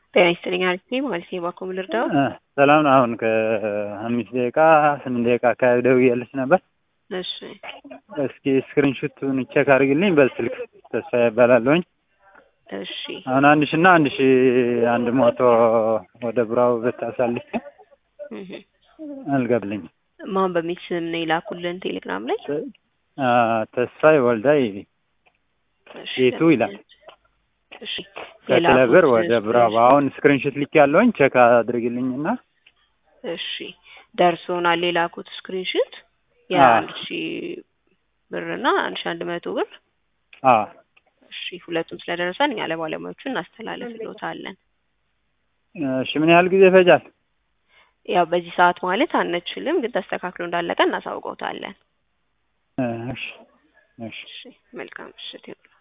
ጤና ይስጥልኝ አሪፍ ነኝ ማለት ነው። እባክዎ ምን ልርዳው? እ ሰላም ነው። አሁን ከአምስት ደቂቃ ስምንት ደቂቃ አካባቢ ደውዬልሽ ነበር። እሺ እስኪ ስክሪንሹቱን ቼክ አድርግልኝ በስልክ ተስፋ ይባላለሁኝ። እሺ አሁን አንድ ሺ እና አንድ ሺ አንድ መቶ ወደ ብራው ብታሳልፍ እህ አልገብልኝም። ማን በሚል ስም ነው የላኩልን ቴሌግራም ላይ? አ ተስፋዬ ወልዳይ እሺ ቤቱ ይላል። እሺ ከክለብር የላኩት ወደ ብራው አሁን ስክሪንሹት ልክ ያለውኝ ቼክ አድርግልኝና እሺ ደርሶናል። የላኩት ስክሪንሾት አዎ። የአንድ ሺህ ብር እና አንድ ሺህ አንድ መቶ ብር አ እሺ ሁለቱም ስለደረሰን እኛ ለባለሙያዎቹ እናስተላልፍልዎታለን። እሺ ምን ያህል ጊዜ ይፈጃል? ያው በዚህ ሰዓት ማለት አንችልም፣ ግን ተስተካክሎ እንዳለቀ እናሳውቀውታለን። እ እሺ እሺ እሺ መልካም ምሽት ይሁን።